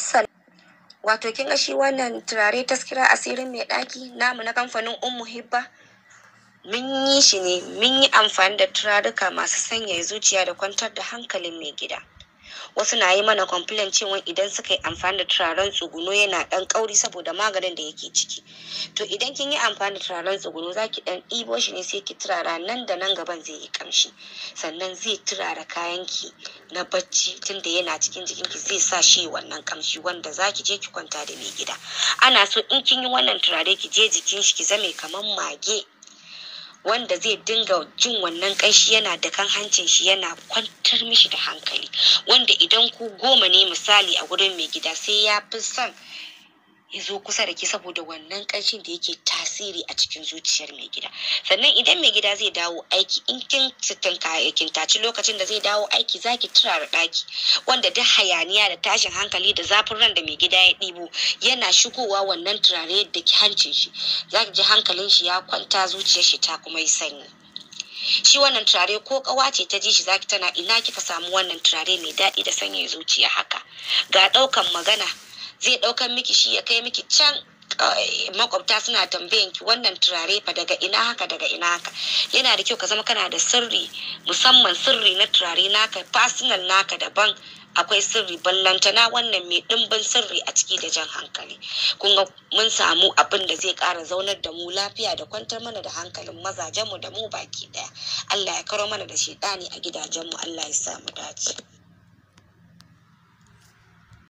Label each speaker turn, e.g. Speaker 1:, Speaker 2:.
Speaker 1: wato kin ga shi wannan turare taskira asirin mai ɗaki namu na kamfanin ummu hibba mun yi shi ne mun yi amfani da turaruka masu sanyaya zuciya da kwantar da hankalin mai gida wasu na yi mana complain cewa idan suka yi amfani da turaren tsuguno yana ɗan kauri saboda maganin da yake ciki to idan kin yi amfani da turaren tsuguno za ki ɗan ɗibo shi ne sai ki turara nan da nan gaban zai yi kamshi sannan zai turara kayanki na bacci tunda yana cikin jikinki zai sa shi wannan kamshi wanda za ki je ki kwanta da mai gida ana so in kin yi wannan turare ki je jikin shi ki zame kamar mage wanda zai dinga jin wannan ƙanshi yana da kan hancin shi yana kwantar mishi da hankali wanda idan ku goma ne misali a wurin mai gida sai ya fi son ya zo kusa da ke saboda wannan ƙanshin da yake tasiri a cikin zuciyar mai gida sannan idan mai gida zai dawo aiki in kin kin taci lokacin da zai dawo aiki zaki turara ɗaki wanda duk hayaniya da tashin hankali da zafin ran da mai gida ya ɗibo yana shigowa wannan turare da hancin shi zaki ji hankalin shi ya kwanta zuciyar shi ta kuma yi sanyi shi wannan turare ko kawa ce ta ji shi zaki tana ina kika samu wannan turare mai daɗi da sanya zuciya haka ga ɗaukan magana zai ɗaukan miki shi ya kai miki can makwabta suna tambayan ki wannan turare fa daga ina haka daga ina haka yana da kyau ka zama kana da sirri musamman sirri na turare naka personal naka daban akwai sirri ballantana wannan mai ɗimbin sirri a ciki da jan hankali kun ga mun samu abin da zai ƙara zaunar da mu lafiya da kwantar mana da hankalin mazajenmu da mu baki ɗaya Allah ya karo mana da shi a gidajenmu Allah ya sa mu dace